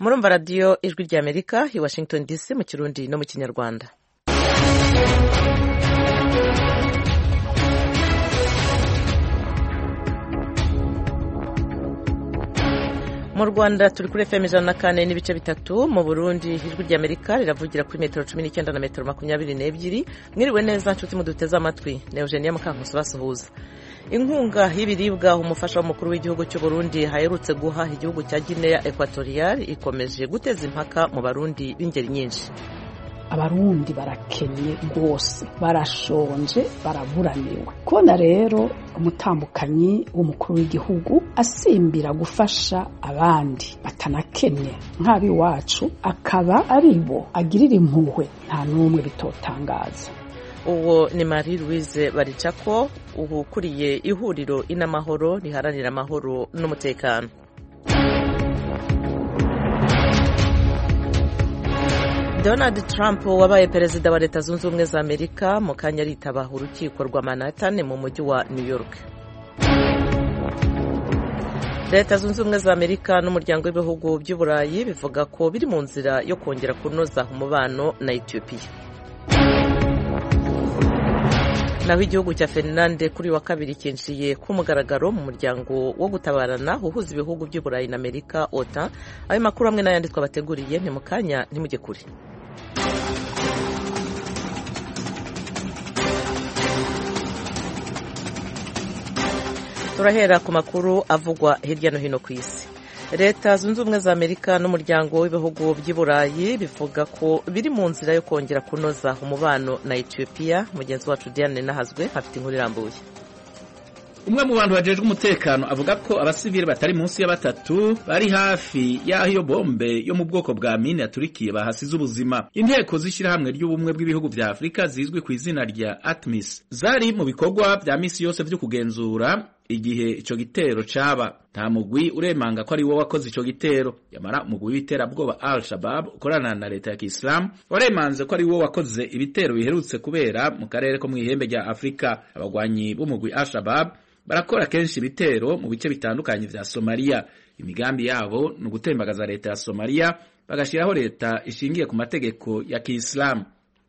murumva radiyo ijwi rya amerika i washington dc mu kirundi no mu kinyarwanda mu rwanda turi kuri fm ijana na kane n'ibice bitatu mu burundi ijwi rya amerika riravugira kuri metero cumi n'icyenda na metero makumyabiri n'ebyiri mwiriwe neza nshuti muduteze amatwi ni eugenia mukankusi basuhuza inkunga y'ibiribwa umufasha w'umukuru w'igihugu cy'u Burundi haherutse guha igihugu cya Guinea Equatorial ikomeje guteza impaka mu barundi b'ingeri nyinshi abarundi barakenye rwose barashonje baraburaniwe kubona rero umutambukanyi w'umukuru w'igihugu asimbira gufasha abandi batanakennye nk'ab'iwacu akaba ari bo agirira impuhwe nta n'umwe bitotangaza uwo ni marie louise baricako ukuriye ihuriro inamahoro riharanira amahoro n'umutekano donald trump wabaye perezida wa leta zunze ubumwe za amerika mu kanya aritaba urukiko rwa manhattan mu mujyi wa new york leta zunze ubumwe za amerika n'umuryango w'ibihugu by'uburayi bivuga ko biri mu nzira yo kongera kunoza umubano na etiyopiya naho igihugu cya Finland kuri wa kabiri cyinjiye ku mugaragaro mu muryango wo gutabarana uhuza ibihugu by'uburayi na amerika ota ayo makuru hamwe n'ayandi twabateguriye ni mu kanya ntimujye kure turahera ku makuru avugwa hirya no hino ku isi leta zunze ubumwe za amerika n'umuryango w'ibihugu by'i burayi bivuga ko biri mu nzira yo kongera kunoza umubano na etiyopiya mugenzi wacu diane nahazwe afite inkuru irambuye umwe mu bantu bajejwe umutekano avuga ko abasivili batari munsi ya batatu bari hafi y'aho iyo bombe yo mu bwoko bwa mine yaturikiye bahasize ubuzima inteko z'ishyirahamwe ry'ubumwe bw'ibihugu vya afurika zizwi ku izina rya atmis zari mu bikorwa vya misi yose vyo kugenzura igihe ico gitero caba nta mugwi uremanga ko ari wo wakoze ico gitero yamara umugwi w'iterabwoba al shabab ukorana na leta ya kisilamu waremanze ko ari wo wakoze ibitero biherutse kubera mu karere ko mw'ihembe rya afurika abagwanyi b'umugwi al shabab barakora kenshi ibitero mu bice bitandukanye vya somaliya imigambi yabo ni ugutembagaza leta ya somaliya bagashiraho leta ishingiye ku mategeko ya kisilamu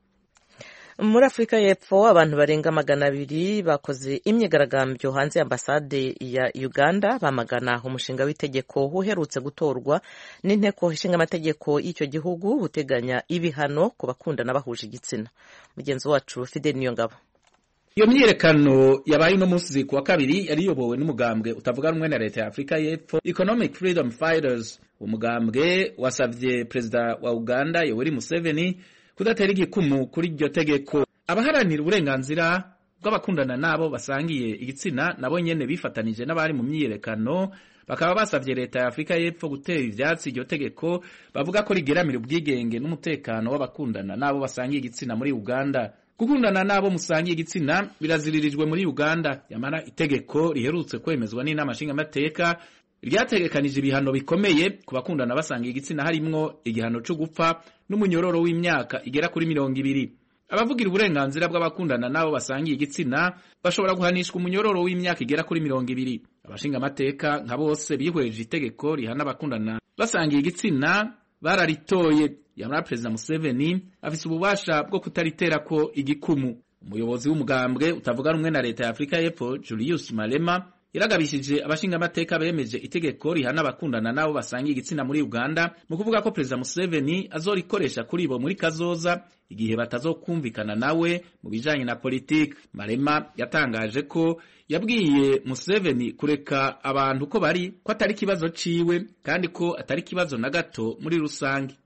muri afurika y'epfo abantu barenga magana abiri bakoze imyigaragambyo hanze y'ambasade ya uganda bamagana umushinga w'itegeko uherutse gutorwa n'inteko ishinga amategeko y'icyo gihugu uteganya ibihano ku bakundana bahuje igitsina mugenzi wacu fidel niyongabo iyo myiyerekano yabaye uno munsi ku wa kabiri yari iyobowe n'umugambwe utavuga rumwe na leta ya afurika y'epfo economic freedom fighters umugambwe wasabye perezida wa uganda yoweri museveni kudatera igikumu kuri iryo tegeko abaharanira uburenganzira bw'abakundana n'abo basangiye igitsina nabo nyene bifatanije n'abari mu myiyerekano bakaba basavye leta ya afurika y'epfo gutera ivyatsi iryo tegeko bavuga ko rigeramira ubwigenge n'umutekano w'abakundana n'abo basangiye igitsina muri uganda gukundana n'abo musangiye igitsina biraziririjwe muri uganda yamara itegeko riherutse kwemezwa n'inama nshingamateka ryategekanije ibihano bikomeye ku bakundana basangiye igitsina harimwo igihano cyo gupfa n'umunyororo w'imyaka igera kuri mirongo ibiri abavugira uburenganzira bw'abakundana n'abo basangiye igitsina bashobora guhanishwa umunyororo w'imyaka igera kuri mirongo ibiri abashingamateka nka bose bihweje itegeko rihana abakundana basangiye igitsina bararitoye yamara perezida museveni afise ububasha bwo kutariterako igikumu umuyobozi w'umugambwe utavuga rumwe na leta ya afurika y'epfo julius malema yaragabishije abashingamateka bemeje itegeko rihana abakundana n'abo basangiye igitsina muri uganda mu kuvuga ko perezida museveni azorikoresha kuri bo muri kazoza igihe batazokumvikana nawe mu bijanye na politiki marema yatangaje ko yabwiye museveni kureka abantu ko bari ko atari ikibazo ciwe kandi ko atari ikibazo na gato muri rusange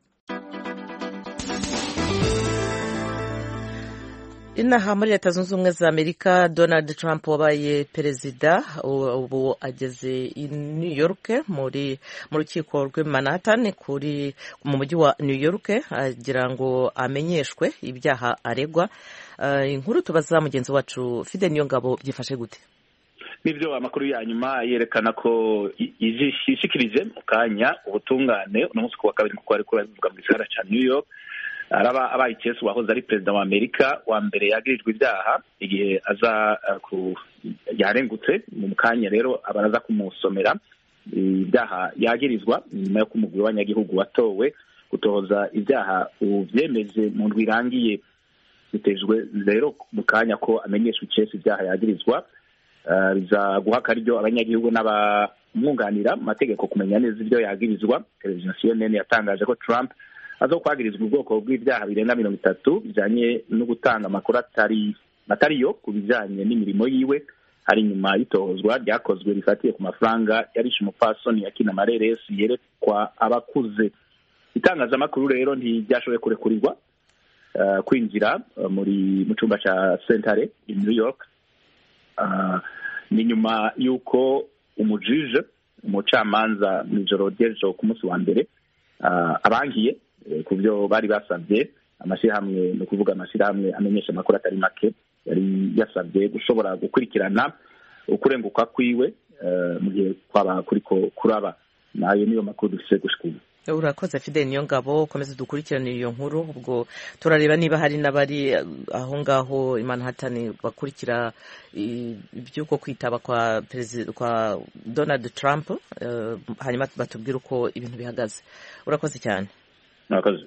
inaha muri leta zunze ubumwe za amerika donald trump wabaye perezida ubu ageze i new york muri mu rukiko rw'i manhattan kuri mu mujyi wa new york agira ngo amenyeshwe ibyaha aregwa inkuru tubaza mugenzi wacu fide niyo ngabo byifashe gute nibyo amakuru ya nyuma yerekana ko yishikirije mu kanya ubutungane uno munsi ku wa kabiri kuko ariko bivuga mu gisagara cya new york araba abaye icyesu wahoze ari perezida wa amerika wa mbere yagirijwe ibyaha igihe aza ku yarengutse mu kanya rero abaraza kumusomera ibyaha yagirizwa nyuma y'uko umugwi w'abanyagihugu watowe gutohoza ibyaha ubyemeze mu ndwi irangiye bitejwe rero mu kanya ko amenyeshwa icesi ibyaha yagirizwa biza guha akaryo abanyagihugu n'abamwunganira mu mategeko kumenya neza ibyo yagirizwa televiziyo cnn yatangaje ko trump aza kwagirizwa ubwoko bw'ibyaha birenga mirongo itatu bijyanye no gutanga amakuru atari atariyo ku bijyanye n'imirimo yiwe hari nyuma y'itohozwa ryakozwe rifatiye ku mafaranga yarishe umupfasoni yakina amareresi yerekwa abakuze itangazamakuru rero ntiryashoboye kurekurirwa kwinjira muri mu cyumba cya sentare i new york ni nyuma y'uko umujije umucamanza mu ijoro ry'ejo ku munsi wa mbere abangiye ku byo bari basabye amashyirahamwe ni ukuvuga amashyirahamwe amenyesha amakuru atari make yari yasabye gushobora gukurikirana ukurenguka kwiwe mu gihe kwaba kuriko kuraba nayo niyo makuru dufise gushika ubu urakoze fide niyo ngabo ukomeze dukurikirane iyo nkuru ubwo turareba niba hari n'abari aho ngaho Manhattan bakurikira iby'uko kwitaba kwa perezida kwa Donald Trump hanyuma batubwire uko ibintu bihagaze urakoze cyane murakoze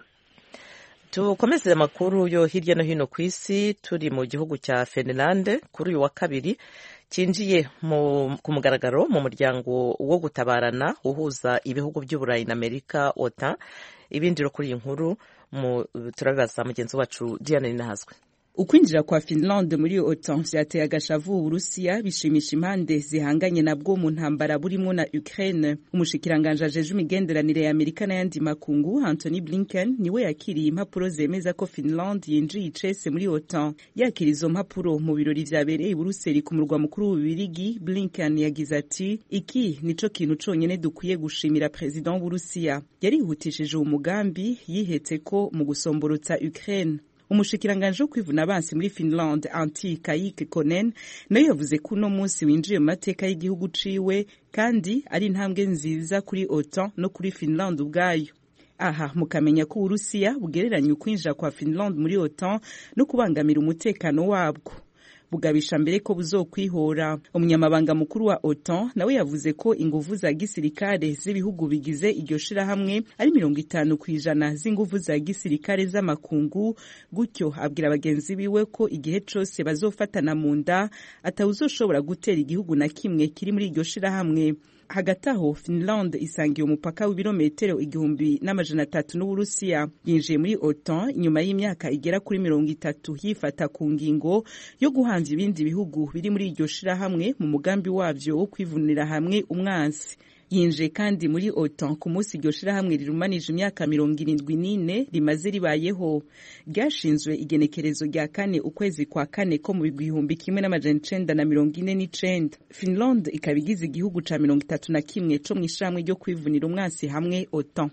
tukomeze amakuru yo hirya no hino ku isi turi mu gihugu cya Finland kuri uyu wa kabiri cyinjiye ku mugaragaro mu muryango wo gutabarana uhuza ibihugu by'uburayi na amerika ota ibindi kuri iyi nkuru turabibaza mugenzi wacu diane ninahazwe ukwinjira kwa Finland muri OTAN vyateye agashavu Uburusiya bishimisha impande zihanganye nabwo mu ntambara burimo na Ukraine umushikiranganje ajeje imigenderanire ya Amerika n'ayandi makungu Anthony Blinken niwe yakiriye impapuro zemeza ko Finland yinjiye icese muri OTAN yakira izo mpapuro mu birori vyabereye i Buruseli ku murwa mukuru w'Ububirigi Blinken yagize ati iki nico kintu conyene dukwiye gushimira president w'Uburusiya yarihutishije umugambi yihetse ko mu gusomborotsa Ukraine umushikiranganje wo kwivuna abansi muri Finland Antti Kaikki Konen nayo yavuze ko uno munsi winjiye mu mateka y'igihugu ciwe kandi ari intambwe nziza kuri OTAN no kuri Finland ubwayo aha mukamenya ko Uburusiya bugereranya ukwinjira kwa Finland muri OTAN no kubangamira umutekano wabwo bugabisha mbere ko buzokwihora umunyamabanga mukuru wa OTAN nawe yavuze ko inguvu za gisirikare z'ibihugu bigize iryo shirahamwe ari mirongo itanu ku ijana z'inguvu za gisirikare z'amakungu gutyo abwira bagenzi biwe ko igihe cose bazofatana mu nda atawuzoshobora gutera igihugu na kimwe kiri muri iryo shirahamwe hagati aho Finland isangiye umupaka w'ibirometero igihumbi n'amajana atatu n'Uburusiya yinjiye muri OTAN inyuma y'imyaka igera kuri mirongo itatu yifata ku ngingo yo guhanza ibindi bihugu biri muri iryo shirahamwe mu mugambi wavyo wo kwivunira hamwe umwansi yinjiye kandi muri OTAN ku munsi iryo shirahamwe rirumanije imyaka mirongo irindwi n'ine rimaze ribayeho ryashinzwe igenekerezo rya kane ukwezi kwa kane ko mu gihumbi kimwe n'amajana icenda na mirongo ine n'icenda Finland ikaba igize igihugu ca mirongo itatu na kimwe co mw'ishirahamwe ryo kwivunira umwansi hamwe OTAN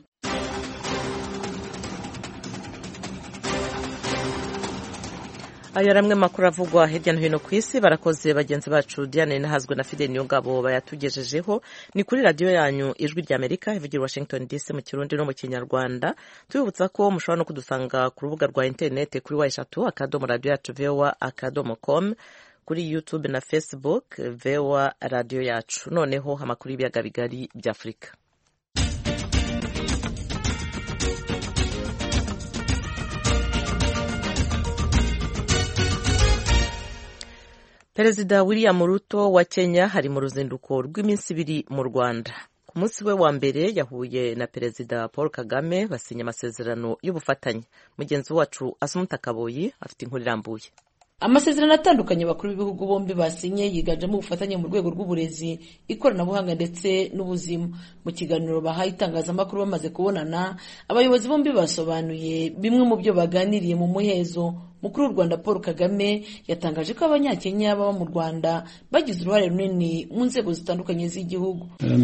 ayo ari amwe makuru avugwa hirya no hino ku isi barakoze bagenzi bacu diane nahazwe na fide niyo ngabo bayatugejejeho ni kuri radiyo yanyu ijwi rya amerika ivugira washington dc mu kirundi no mu kinyarwanda tubibutsa ko mushobora no kudusanga ku rubuga rwa interineti kuri wa eshatu akadomo radiyo yacu vowa akadomo com kuri youtube na facebook vowa radiyo yacu noneho amakuru y'ibiyaga bigari bya afurika perezida william ruto wa kenya hari mu ruzinduko rw'iminsi ibiri mu rwanda ku munsi we wa mbere yahuye na perezida paul kagame basinya amasezerano y'ubufatanye mugenzi wacu asumuta kaboyi afite inkuru irambuye amasezerano atandukanye bakuru b'ibihugu bombi basinye yiganjemo ubufatanye mu rwego rw'uburezi ikoranabuhanga ndetse n'ubuzima mu kiganiro bahaye itangazamakuru bamaze kubonana abayobozi bombi basobanuye bimwe mu byo baganiriye mu muhezo mukuru w'u rwanda paul kagame yatangaje ko abanyakenya baba mu rwanda bagize uruhare runini mu nzego zitandukanye z'igihugu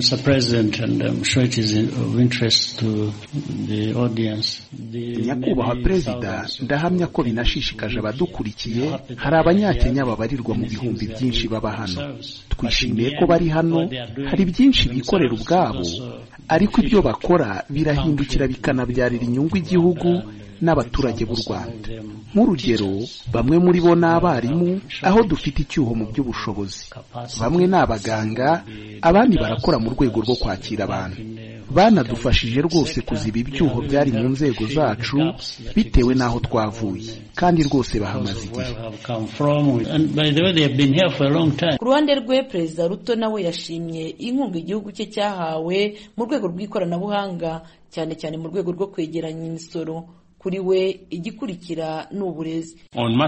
nyakubahwa perezida ndahamya ko binashishikaje abadukurikiye hari abanyakenya babarirwa mu bihumbi byinshi baba hano twishimiye ko bari hano hari byinshi bikorera ubwabo ariko ibyo bakora birahindukira bikanabyarira inyungu igihugu n'abaturage b'u rwanda nk'urugero bamwe muri bo ni abarimu aho dufite icyuho mu by'ubushobozi bamwe ni abaganga abandi barakora mu rwego rwo kwakira abantu banadufashije rwose kuziba ibyuho byari mu nzego zacu bitewe n'aho twavuye kandi rwose bahamaze igihe ku ruhande rwe perezida ruto nawe yashimye inkunga igihugu cye cyahawe mu rwego rw'ikoranabuhanga cyane cyane mu rwego rwo kwegeranya imisoro kuri we igikurikira ni uburezi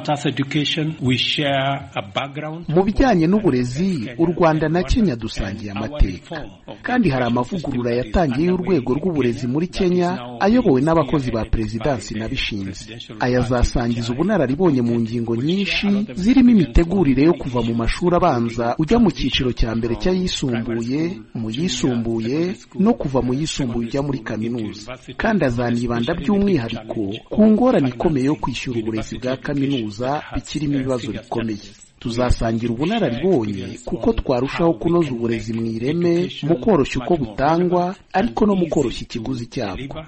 mu bijyanye n'uburezi u rwanda na kenya dusangiye amateka kandi hari amavugurura yatangiye y'urwego rw'uburezi muri kenya ayobowe n'abakozi ba perezidansi n'abishinze aya azasangiza ubunararibonye mu ngingo nyinshi zirimo imitegurire yo kuva mu mashuri abanza ujya mu cyiciro cya mbere cy'ayisumbuye mu yisumbuye no kuva mu yisumbuye ujya muri kaminuza kandi azanibanda by'umwihariko ku ngorane ikomeye yo kwishyura uburezi bwa kaminuza bikirimo ibibazo bikomeye tuzasangira ubunararibonye kuko twarushaho kunoza uburezi mu ireme mu koroshya uko butangwa ariko no mu koroshya ikiguzi cyabwo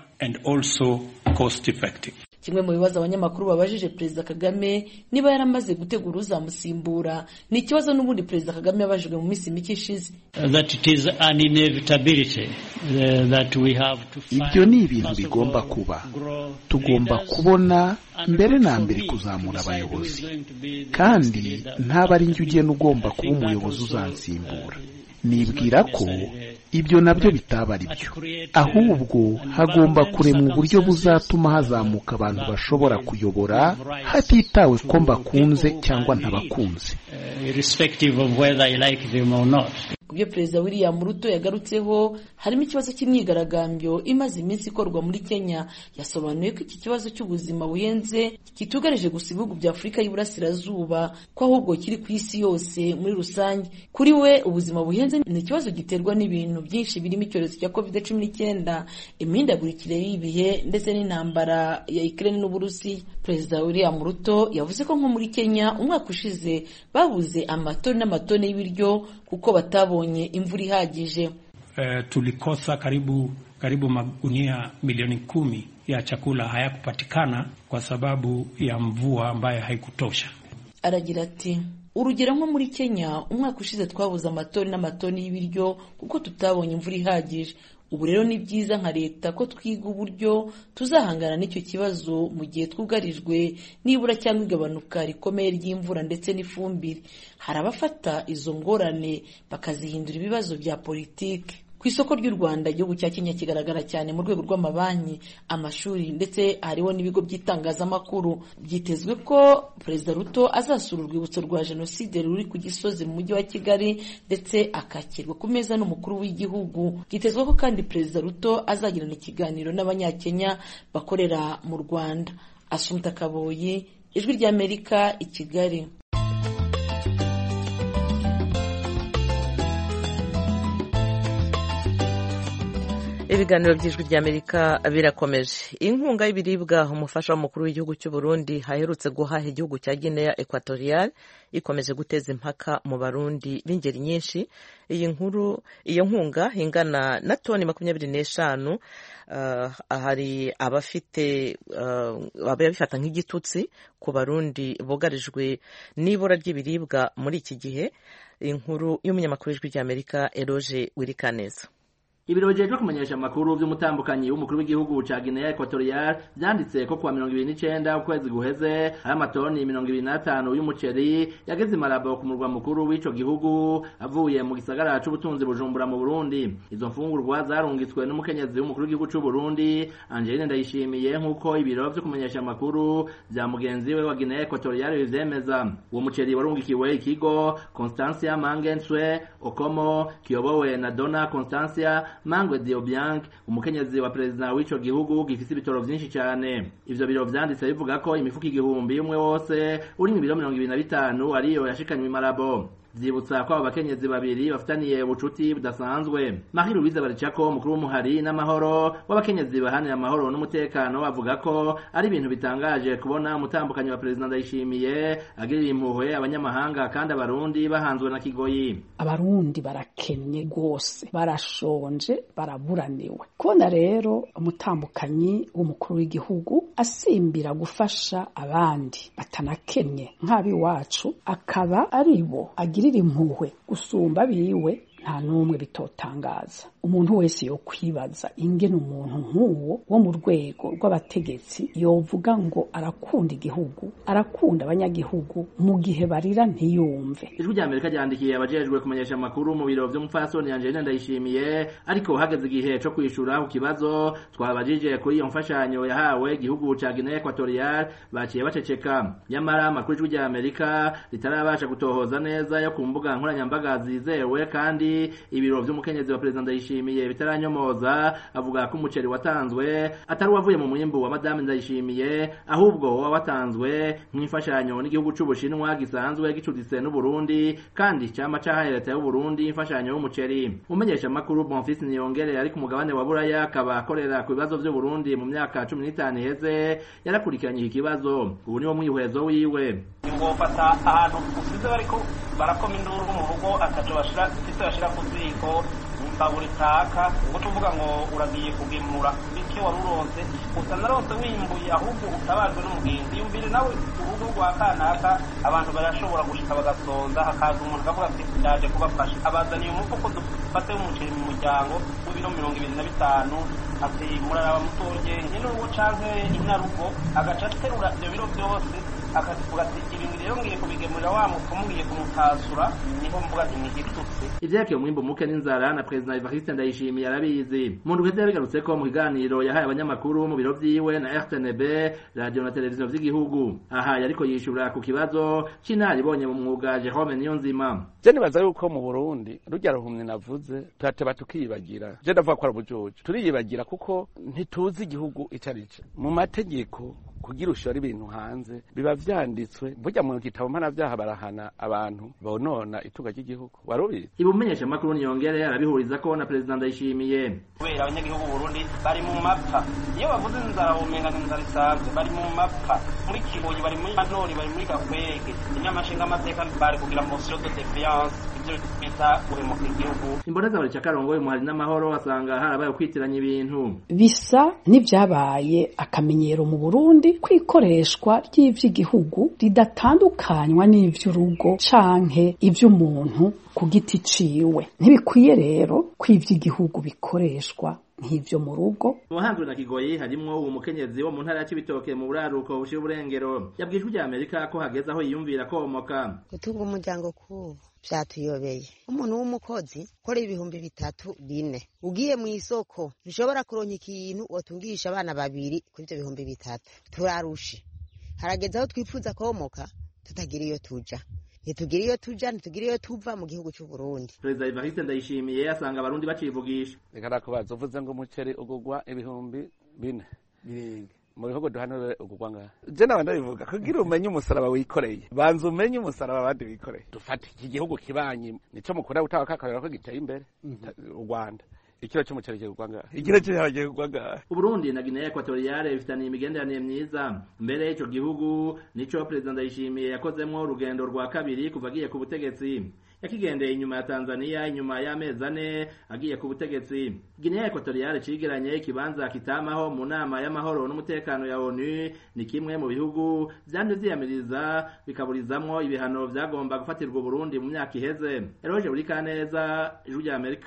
kimwe mu bibazo abanyamakuru babajije perezida kagame niba yaramaze gutegura uzamusimbura ni ikibazo n'ubundi perezida kagame yabajijwe mu minsi mike ishize ibyo ni ibintu bigomba kuba tugomba kubona mbere na mbere kuzamura abayobozi kandi ntaba ari njye ugena ugomba kuba umuyobozi uzansimbura nibwira ko ibyo nabyo bitaba ari byo ahubwo hagomba kuremwa uburyo buzatuma hazamuka abantu bashobora kuyobora hatitawe ko mbakunze cyangwa ntabakunze ku byo perezida william ruto yagarutseho harimo ikibazo cy'imyigaragambyo imaze iminsi ikorwa muri kenya yasobanuye ko iki kibazo cy'ubuzima buhenze kitugarije gusa ibihugu bya afurika y'iburasirazuba ko ahubwo kiri ku isi yose muri rusange kuri we ubuzima buhenze ni ikibazo giterwa n'ibintu byinshi birimo icyorezo cya covid cumi n'icyenda imihindagurikire y'ibihe ndetse n'intambara ya ikirere n'uburusiya perezida william ruto yavuze ko nko muri kenya umwaka ushize babuze amatoni n'amatoni y'ibiryo kuko batabonye imvura ihagije uh, tulikosa karibu karibu magunia milioni kumi ya chakula hayakupatikana kwa sababu ya mvua ambayo haikutosha. Aragira ati urugero nko muri Kenya umwaka ushize twabuze amatoni n'amatoni y'ibiryo kuko tutabonye imvura ihagije ubu rero ni byiza nka leta ko twiga uburyo tuzahangana n'icyo kibazo mu gihe twugarijwe nibura cyangwa igabanuka rikomeye ry'imvura ndetse n'ifumbire hari abafata izo ngorane bakazihindura ibibazo bya politiki ku isoko ry'u rwanda igihugu cya kenya kigaragara cyane mu rwego rw'amabanki amashuri ndetse hariho n'ibigo by'itangazamakuru byitezwe ko perezida ruto azasura urwibutso rwa jenoside ruri ku gisozi mu mujyi wa kigali ndetse akakirwa ku meza n'umukuru w'igihugu byitezwe ko kandi perezida ruto azagirana ikiganiro n'abanyakenya bakorera mu rwanda asumta kaboyi ijwi ry'amerika i kigali ibiganiro by'ijwi ry'amerika birakomeje inkunga y'ibiribwa umufasha w'umukuru w'igihugu cy'u Burundi haherutse guhaha igihugu cya guinea equatorial ikomeje guteza impaka mu barundi b'ingeri nyinshi iyi nkuru iyo nkunga ingana na toni makumyabiri n'eshanu uh, hari abafite uh, ababifata nk'igitutsi ku barundi bugarijwe n'ibura ry'ibiribwa muri iki gihe inkuru y'umunyamakuru w'ijwi ry'amerika eroge wirikaneza ibiro bijejwe kumenyesha amakuru vy'umutambukanyi w'umukuru w'igihugu ca Guinea Equatorial vyanditse ko kuwa mirongo ibiri n'icenda ukwezi guheze hari amatoni mirongo ibiri n'atanu y'umuceri yageze imarabo ku murwa mukuru w'ico gihugu avuye mu gisagara c'ubutunzi bujumbura mu Burundi izo mfungurwa zarungitswe n'umukenyezi w'umukuru w'igihugu c'u Burundi Angeline Ndayishimiye nk'uko ibiro vyo kumenyesha amakuru vya mugenzi we wa Guinea Equatorial bivyemeza uwo muceri warungikiwe ikigo Constancia Mangenswe Okomo kiyobowe na Dona Constancia Mangwe Diobiang umukenyezi wa perezida w'ico gihugu gifise ibitoro vyinshi cyane ivyo biro vyanditse bivuga ko imifuko igihumbi umwe wose uri mu biro mirongo ibiri na bitanu ariyo yashikanywe imarabo vyibutsa ko abo bakenyezi babiri bafitaniye ubucuti budasanzwe Marie Louise Baricako umukuru w'umuhari n'amahoro w'abakenyezi bahanira amahoro n'umutekano avuga ko ari ibintu bitangaje kubona umutambukanyi wa perezida Ndayishimiye agirira impuhwe abanyamahanga kandi abarundi bahanzwe na kigoyi abarundi barakennye rwose barashonje baraburaniwe kubona rero umutambukanyi w'umukuru w'igihugu asimbira gufasha abandi batanakennye nk'ab'iwacu akaba ari bo agirira impuhwe gusumba abiwe nta n'umwe bitotangaza umuntu wese yo kwibaza ingene umuntu nk'uwo wo mu rwego rw'abategetsi yovuga ngo arakunda igihugu arakunda abanyagihugu mu gihe barira ntiyumve ijwi rya amerika ryandikiye abajejwe kumenyesha amakuru mu biro vy'umupfasoni angelina ndayishimiye ariko hageze igihe co kwishura ku kibazo twabajije kuri iyo mfashanyo yahawe igihugu ca guinea equatorial baciye baceceka nyamara amakuru ijwi rya amerika ritarabasha gutohoza neza yo ku mbuga nkoranyambaga zizewe kandi ibiro vy'umukenyezi wa perezida ndayishimiye bitaranyomoza avuga ko umuceri watanzwe atari uwavuye mu mwimbu wa madame ndayishimiye ahubwo woba watanzwe nk'imfashanyo n'igihugu c'ubushinwa gisanzwe gicuditse n'uburundi kandi cama cahaye leta y'uburundi imfashanyo y'umuceri umenyesha amakuru bonfils niyongere ari ku mugabane wa buraya akaba akorera ku bibazo vy'uburundi mu myaka cumi n'itanu iheze yarakurikiranye iki kibazo ubu niwo mwihwezo wiwe ngofata ahantu usize bariko barakoma induru mu rugo ataco bashira ufise bashira ku ziko imbabura itaka ngo tuvuga ngo uragiye kugemura bityo wari uronse usa naronse wimbuye ahubwo utabajwe n'umugenzi yumvire nawe urugo rwa kanaka abantu barashobora gushika bagasonza hakaza umuntu akavuga ati ndaje kubafasha abazaniye umufuko dufate umuceri mu muryango w'ibiro mirongo ibiri na bitanu ati muraraba mutorye nyene urugo canke inarugo agaca aterura ivyo biro vyose akavuga ati ibintu rero ngiye kubigemurira wa mupfumu ngiye kumutasura niho mvuga ati nigitutse ivyerekeye umwimbu muke n'inzara na perezida evariste ndayishimiye arabizi mu ndwi yabigarutse ko mu kiganiro yahaye abanyamakuru mu biro vyiwe na rtnb radio na televiziyo vy'igihugu aha yariko yishura ku kibazo c'inaribonye mu mwuga jerome niyonzima je nibaza yuko mu burundi rurya ruhumye navuze turateba tukiyibagira je ndavuga ko ari ubujuju turiyibagira kuko ntituzi igihugu ico ari co mu mategeko kugira ushora ibintu hanze biba vyanditswe burya mu gitabo mpanavyaha barahana abantu bonona itunga ry'igihugu warubizi ibumenyesha makuru niyongere arabihuriza ko na perezida ndayishimiye kubera abanyagihugu b'uburundi bari mu mapfa iyo bavuze inzara womenga inzara isanzwe bari mu mapfa muri kibuye bari muri manori bari muri gakwege inyamashinga amateka bari kugira motion de defiance ivyo bita guhemuka igihugu imboneza buri cakarongo umuhari n'amahoro asanga harabaye kwitiranya ibintu bisa n'ivyabaye akamenyero mu burundi kwikoreshwa ry'ivy'igihugu ridatandukanywa n'ivy'urugo canke ivy'umuntu ku giti ciwe ntibikwiye rero ko ivy'igihugu bikoreshwa nk'ivyo mu rugo ubuhanzwe na kigoyi harimwo uwo mukenyezi wo mu ntara ya cibitoke mu buraruko bushira uburengero yabwiye ijwi rya amerika ko hageze aho yiyumvira komoka gutunga umuryango kubu vyatuyobeye umuntu w'umukozi ukora ibihumbi bitatu bine ugiye mu isoko ntushobora kuronka ikintu wotungisha abana babiri kuri ivyo bihumbi bitatu turarushe harageze aho twifuza komoka tutagira iyo tuja ntitugira iyo tuja ntitugira iyo tuva mu gihugu c'uburundi perezida evariste ndayishimiye asanga abarundi bacivugisha reka nakubaza uvuze ngo umuceri ugugwa ibihumbi bine birenga mu bihugu duhanure ugugwa ngaha je nawe ndabivuga kugira umenye umusaraba wikoreye banza umenye umusaraba abandi bikoreye dufate iki gihugu kibanyi nico mukunda gutanga kakarera ko giteye imbere u rwanda ikiro c'umuceri kigurwa ngaha ikiro c'ibiharage kigurwa ngaha uburundi na guinea equatoriale bifitaniye imigenderanire myiza mbere ico gihugu nico perezida ndayishimiye yakozemwo urugendo rwa kabiri kuva agiye ku butegetsi yakigendeye inyuma ya tanzania inyuma y'amezi ane agiye ku butegetsi guinea equatoriale cigeranye ikibanza kitamaho mu nama y'amahoro n'umutekano ya onu ni kimwe mu bihugu vyanje vyiyamiriza bikaburizamwo ibihano vyagomba gufatirwa uburundi mu myaka iheze eroje buri kaneza ijwi rya amerika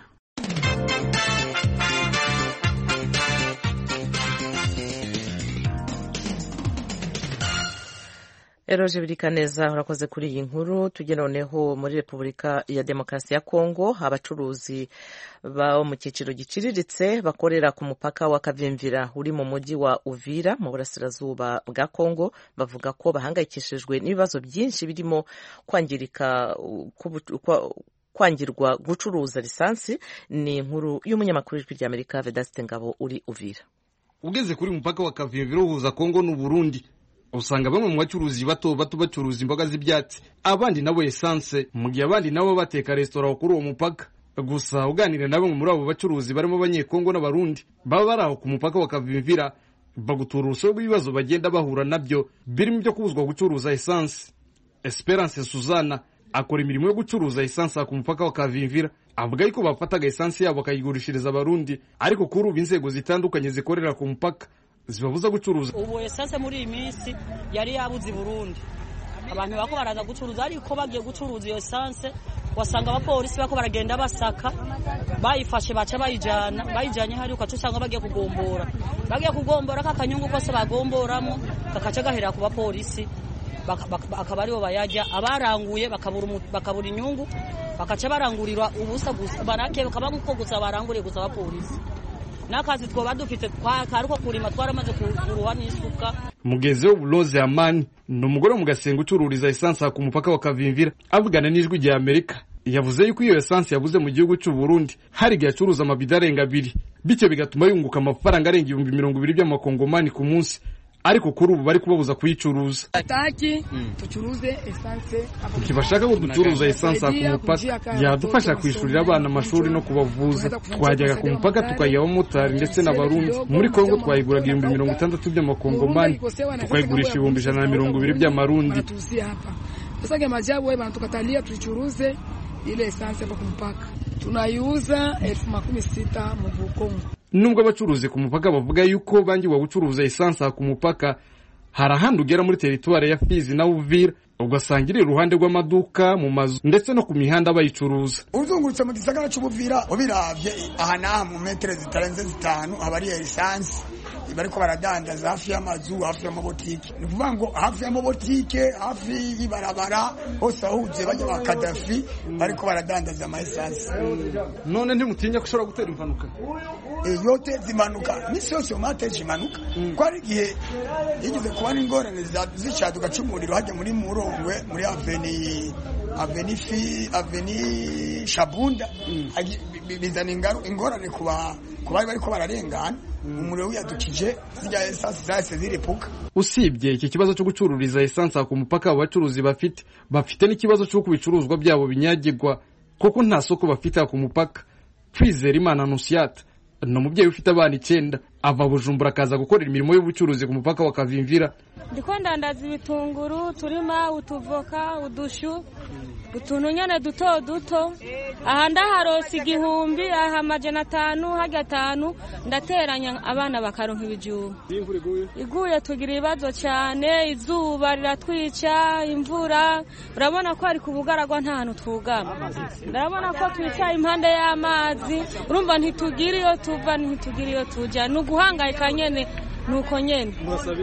eroje birikaneza urakoze kuri iyi nkuru tujye noneho muri repubulika ya demokarasi ya kongo abacuruzi bo mu cyiciro giciriritse bakorera ku mupaka wa kavimvira uri mu mujyi wa uvira mu burasirazuba bwa kongo bavuga ko bahangayikishijwe n'ibibazo byinshi birimo kwangirika kwangirwa gucuruza lisansi ni inkuru y'umunyamakuru w'ijwi ry'amerika vedasite ngabo uri uvira ugeze kuri mupaka wa kavimvira uhuza kongo n'uburundi usanga bamwe mu bacuruzi bato bato bacuruza imboga z'ibyatsi abandi nabo esanse mu gihe abandi nabo bateka resitora kuri uwo mupaka gusa uganira na bamwe muri abo bacuruzi barimo abanyekongo n'abarundi baba bari aho ku mupaka wa kavimvira bagutura urusobe rw'ibibazo bagenda bahura nabyo birimo ibyo kubuzwa gucuruza esanse esperance suzana akora imirimo yo gucuruza esanse ku mupaka wa kavimvira avuga yuko bafataga esanse yabo bakayigurishiriza abarundi ariko kuri ubu inzego zitandukanye zikorera ku mupaka zibabuza gucuruza ubu esanse muri iyi minsi yari yabuze i burundi abantu bako baraza gucuruza ariko bagiye gucuruza iyo esanse wasanga abapolisi bako baragenda basaka bayifashe baca bayijana bayijanye hari ukaca usanga bagiye kugombora bagiye kugombora kakanyungu kose bagomboramo kakaca gahera ku bapolisi akaba aribo bayajya abaranguye bakabura inyungu bakaca barangurirwa ubusa gusa barake bakaba nkuko gusa baranguriye gusa abapolisi n'akazi twoba dufite karuko kurima twaramaze kuruha n'isuka mugenzi we buloze amani ni umugore wo mu gasenga ucururiza esansi ku mupaka wa kavimvira avugana n'ijwi rya amerika yavuze yuko iyo esansi yabuze mu gihugu cy'u Burundi hari igihe acuruza amabido arenga abiri bityo bigatuma yunguka amafaranga arenga ibihumbi mirongo ibiri by'amakongomani ku munsi ariko kuri ubu bari kubabuza kuyicuruza hataki tucuruze esanse ntibashaka ko ducuruza esanse ku mupaka yadufasha kwishyurira abana amashuri no kubavuza twajyaga ku mupaka tukayiha abamotari ndetse n'abarundi muri kongo twayiguraga ibihumbi mirongo itandatu by'amakongomani tukayigurisha ibihumbi ijana na mirongo ibiri by'amarundi sasa majabu wewe tukatalia tuichuruze ile esanse hapa kumpaka tunaiuza elfu makumi sita mu Kongo nubwo abacuruzi ku mupaka bavuga yuko bangiwe gucuruza esanse ku mupaka hari ahandi ugera muri teritwari ya Fizi na Uvira ugasanga iri iruhande rw'amaduka mu mazu ndetse no ku mihanda bayicuruza uzungurutse mu gisagara cy'ubuvira ubiravye aha n'aha mu metero zitarenze zitanu haba ari esanse bariko baradandaza hafi y'amazu hafi y'amabotike ni ukuvuga ngo hafi y'amabotike hafi y'ibarabara hose ahuje bajya ba kadafi bariko baradandaza ama esanse none ntimutinya ko ushobora gutera impanuka yoteza impanuka misi yose muhateje impanuka ko hari igihe yigeze kuba n'ingorane zishaduka c'umuriro hajya muri murongwe muri aveni aveni fi aveni shabunda bizana ingorane ku bari bariko bararengana umuriro wiyadukije zirya esansi zahise ziripuka usibye iki kibazo cyo gucururiza esansi ku mupaka abo bacuruzi bafite bafite n'ikibazo cy'uko ibicuruzwa byabo binyagirwa kuko nta soko bafite ku mupaka kwizera imana nusiyata ni umubyeyi ufite abana icyenda ava bujumbura akaza gukorera imirimo y'ubucuruzi ku mupaka wa kavimvira ndiko ndandaza ibitunguru turima utuvoka udushu utuntu nyene duto duto aha ndaharosa igihumbi aha amajana atanu harya atanu ndateranya abana bakaronka ibijumba iguye tugira ibibazo cyane izuba riratwica imvura urabona ko ari ku bugaragwa nta hantu twugama urabona ko twicaye impande y'amazi urumva ntitugira iyo tuva ntitugira iyo tujya ni uguhangayika nyene nuko nyene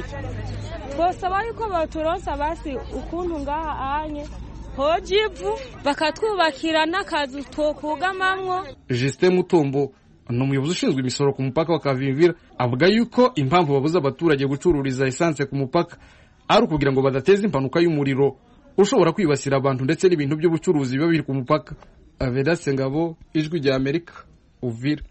twosaba yuko baturonsa basi ukuntu ngaha anye hoja ivu bakatwubakira n'akazu twokugamamwo Justin Mutombo ni umuyobozi ushinzwe imisoro ku mupaka wa Kavimvira avuga yuko impamvu babuza abaturage gucururiza esanse ku mupaka ari ukugira ngo badateza impanuka y'umuriro ushobora kwibasira abantu ndetse n'ibintu by'ubucuruzi biba biri ku mupaka Avedaste Ngabo ijwi rya Amerika Uvira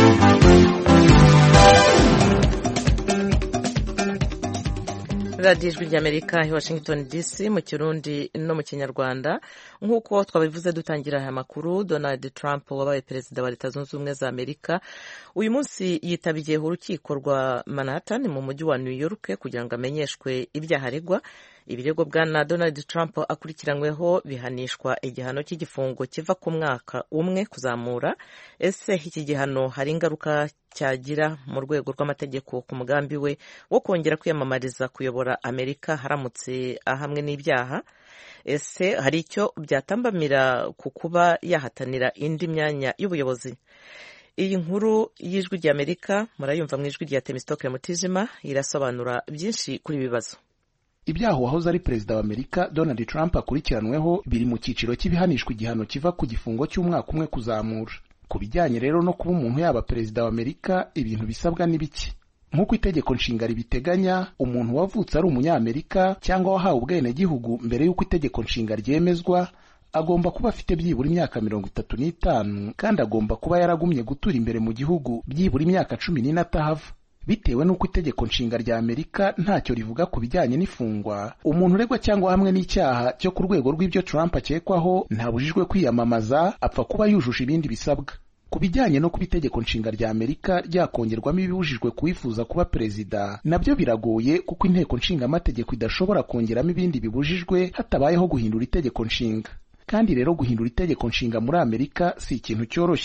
radiyo ijwi ry'amerika i washington dc mu kirundi no mu kinyarwanda nk'uko twabivuze dutangira aya makuru donald trump wabaye perezida wa leta zunze ubumwe za amerika uyu munsi yitabiye urukiko rwa manhattan mu mujyi wa new york kugira ngo amenyeshwe ibyaha aregwa ibirego bwana donald trump akurikiranyweho bihanishwa igihano cy'igifungo kiva ku mwaka umwe kuzamura ese iki gihano hari ingaruka cyagira mu rwego rw'amategeko ku mugambi we wo kongera kwiyamamariza kuyobora amerika haramutse ahamwe n'ibyaha ese hari icyo byatambamira ku kuba yahatanira indi myanya y'ubuyobozi iyi nkuru y'ijwi ry'amerika murayumva mu ijwi rya temisitoke mutijima irasobanura byinshi kuri ibi bibazo ibyaha uwahoze ari perezida wa amerika donald trump akurikiranweho biri mu cyiciro cy'ibihanishwa igihano kiva ku gifungo cy'umwaka umwe kuzamura ku bijyanye rero no kuba umuntu yaba perezida wa amerika ibintu bisabwa ni bike nk'uko itegeko nshinga ribiteganya umuntu wavutse ari umunyamerika cyangwa wahawe ubwenegihugu mbere y'uko itegeko nshinga ryemezwa agomba kuba afite byibura imyaka mirongo itatu n'itanu kandi agomba kuba yaragumye gutura imbere mu gihugu byibura imyaka cumi n'ine atahava bitewe n'uko itegeko nshinga rya amerika ntacyo rivuga ku bijyanye n'ifungwa umuntu uregwa cyangwa hamwe n'icyaha cyo ku rwego rw'ibyo trump akekwaho ntabujijwe kwiyamamaza apfa kuba yujuje ibindi bisabwa ku bijyanye no kuba itegeko nshinga rya amerika ryakongerwamo ibibujijwe kuwifuza kuba perezida nabyo biragoye kuko inteko nshingamategeko idashobora kongeramo ibindi bibujijwe hatabayeho guhindura itegeko nshinga kandi rero guhindura itegeko nshinga muri amerika si ikintu cyoroshye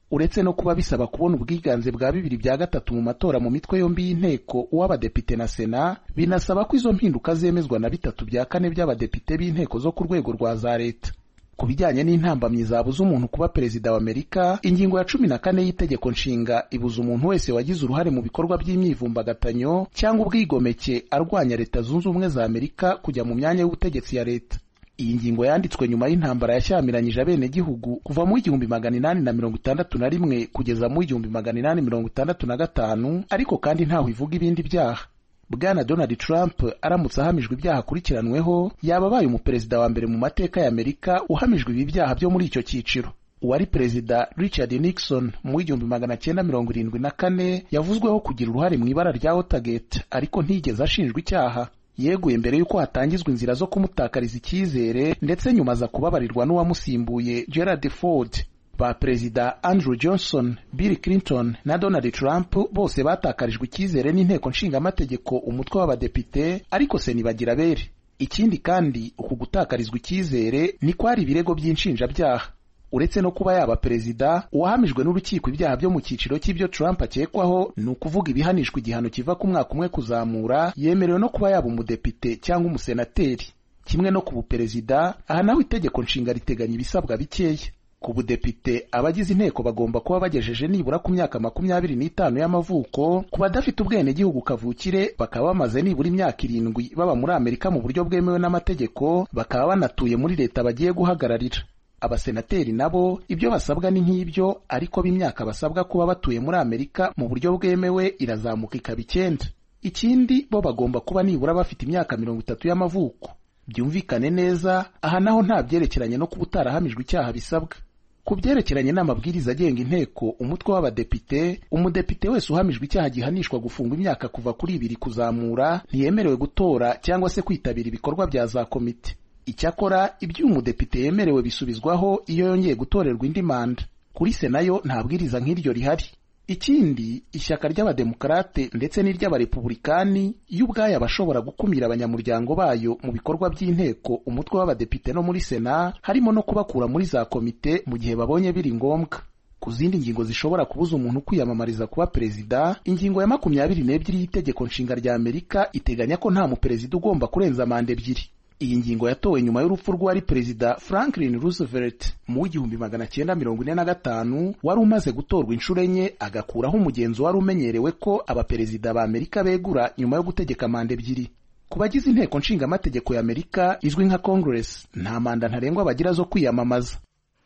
uretse no kuba bisaba kubona ubwiganze bwa bibiri bya gatatu mu matora mu mitwe yombi y'inteko uw'abadepite na sena binasaba ko izo mpinduka zemezwa na bitatu bya kane by'abadepite b'inteko zo ku rwego rwa za leta ku bijyanye n'intambamyi zabuza umuntu kuba perezida wa amerika ingingo ya cumi na kane y'itegeko nshinga ibuza umuntu wese wagize uruhare mu bikorwa by'imyivumbagatanyo cyangwa ubwigomeke arwanya leta zunze ubumwe za amerika kujya mu myanya y'ubutegetsi ya leta iyi ngingo yanditswe nyuma y'intambara yashyamiranyije abenegihugu kuva mu igihumbi magana inani na mirongo itandatu na rimwe kugeza mu igihumbi magana inani mirongo itandatu na gatanu ariko kandi ntaho ivuga ibindi byaha bwana donald trump aramutse ahamijwe ibyaha akurikiranweho yaba abaye umuperezida wa mbere mu mateka ya amerika uhamijwe ibi byaha byo muri icyo cyiciro uwari perezida richard nixon mu w'igihumbi magana cyenda mirongo irindwi na kane yavuzweho kugira uruhare mu ibara rya watergate ariko ntiyigeze ashinjwa icyaha yeguye mbere y'uko hatangizwa inzira zo kumutakariza icyizere ndetse nyuma aza kubabarirwa n'uwamusimbuye gerard ford ba perezida andrew johnson bill clinton na donald trump bose batakarijwe icyizere n'inteko nshingamategeko umutwe w'abadepite ariko se ntibagira bere ikindi kandi uku gutakarizwa icyizere ni kwari ibirego by'inshinjabyaha uretse no kuba yaba perezida uwahamijwe n'urukiko ibyaha byo mu cyiciro cy'ibyo Trump akekwaho ni ukuvuga ibihanishwa igihano kiva ku mwaka umwe kuzamura yemerewe no kuba yaba umudepite cyangwa umusenateri kimwe no ku buperezida aha naho itegeko nshinga riteganya ibisabwa bikeya ku budepite abagize inteko bagomba kuba bagejeje nibura ku myaka makumyabiri n'itanu y'amavuko ku badafite ubwenegihugu kavukire bakaba bamaze nibura imyaka irindwi baba muri amerika mu buryo bwemewe n'amategeko bakaba banatuye muri leta bagiye guhagararira abasenateri nabo ibyo basabwa ni nk'ibyo ariko b'imyaka basabwa kuba batuye muri amerika mu buryo bwemewe irazamuka ikaba icyenda ikindi bo bagomba kuba nibura bafite imyaka mirongo itatu y'amavuko byumvikane neza aha naho nta byerekeranye no kuba utarahamijwe icyaha bisabwa ku byerekeranye n'amabwiriza agenga inteko umutwe w'abadepite umudepite wese uhamijwe icyaha gihanishwa gufungwa imyaka kuva kuri ibiri kuzamura ntiyemerewe gutora cyangwa se kwitabira ibikorwa bya za komite icyakora ibyo uyu mudepite yemerewe bisubizwaho iyo yongeye gutorerwa indi manda kuri sena yo nta bwiriza nk'iryo rihari ikindi ishyaka ry'abademokarate ndetse n'iry'abarepubulikani yo ubwayo abashobora gukumira abanyamuryango bayo mu bikorwa by'inteko umutwe w'abadepite no muri sena harimo no kubakura muri za komite mu gihe babonye biri ngombwa ku zindi ngingo zishobora kubuza umuntu kwiyamamariza kuba perezida ingingo ya makumyabiri n'ebyiri y'itegeko nshinga rya amerika iteganya ko nta muperezida ugomba kurenza manda ebyiri iyi ngingo yatowe nyuma y'urupfu rw'uwari perezida franklin roosevelt mu w'igihumbi magana cyenda mirongo ine na gatanu wari umaze gutorwa inshuro enye agakuraho umugenzo wari umenyerewe ko abaperezida ba amerika begura nyuma yo gutegeka manda ebyiri ku bagize inteko nshingamategeko ya amerika izwi nka congress nta manda ntarengwa bagira zo kwiyamamaza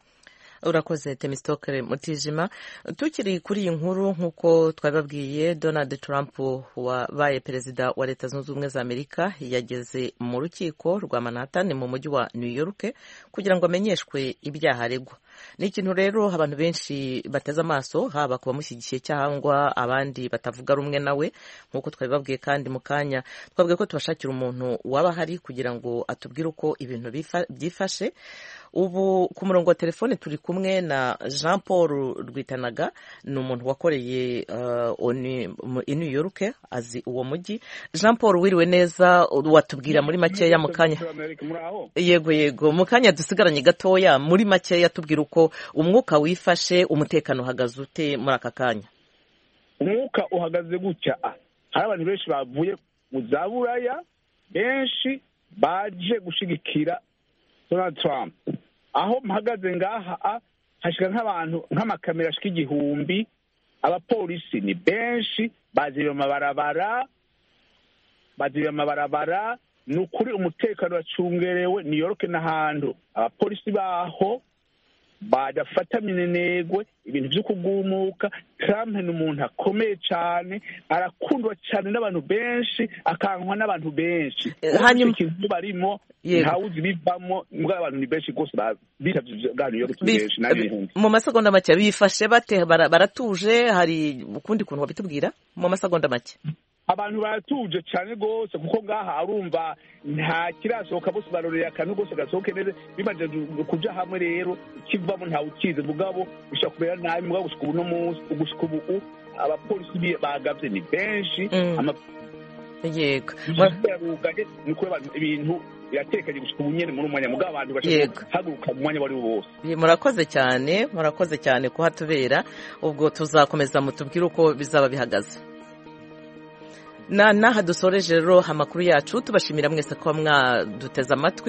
urakoze temistokere mutijima tukiri kuri iyi nkuru nk'uko twabibabwiye donald trump wabaye perezida wa leta zunze ubumwe za amerika yageze mu rukiko rwa manhattan mu mujyi wa new york kugira ngo amenyeshwe ibyaha aregwa ni ikintu rero abantu benshi bateze amaso haba ku bamushyigikiye cyangwa abandi batavuga rumwe nawe nk'uko twabibabwiye kandi mu kanya twabwiye ko tubashakira umuntu waba ahari kugira ngo atubwire uko ibintu byifashe ubu ku murongo wa telefone turi kumwe na jean paul rwitanaga ni umuntu wakoreye i new york azi uwo mujyi jean paul wiriwe neza watubwira muri makeya mu kanya yego yego mu kanya dusigaranye gatoya muri makeya tubwira uko umwuka wifashe umutekano uhagaze ute muri aka kanya umwuka uhagaze gutya hari abantu benshi bavuye mu za buraya benshi baje gushyigikira donald trump aho mpagaze ngaha hashyira nk'abantu nk'amakamera ashika igihumbi abapolisi ni benshi bazira amabarabara bazira amabarabara ni ukuri umutekano wacungerewe new york n'ahantu abapolisi baho badafata minenegwe ibintu byo kugumuka trump ni umuntu akomeye cyane arakundwa cyane n'abantu benshi akankwa n'abantu benshi hanyuma ikintu barimo ntawuzi bivamo mbwa abantu ni benshi rwose bitabye bwa new york benshi mu masegonda make bifashe bate baratuje hari ukundi kuntu wabitubwira mu masegonda make abantu baratuje cyane rwose kuko ngaha arumva nta kirasohoka bose barorera akantu rwose gasohoke neza bimaze kuja hamwe rero kivamo ntawe ukize mugabo ushobora kumera nabi mugabo gushika ubu no munsi gushika ubu abapolisi bagavye ni benshi yego yarugaye ni ukuri ibintu iratekanye gushika ubu nyene muri umwanya mugabo abantu bashobora guhaguruka mu mwanya wari wo wose murakoze cyane murakoze cyane kuhatubera ubwo tuzakomeza mutubwire uko bizaba bihagaze na naha dusoreje rero amakuru yacu tubashimira mwese kuba mwaduteze amatwi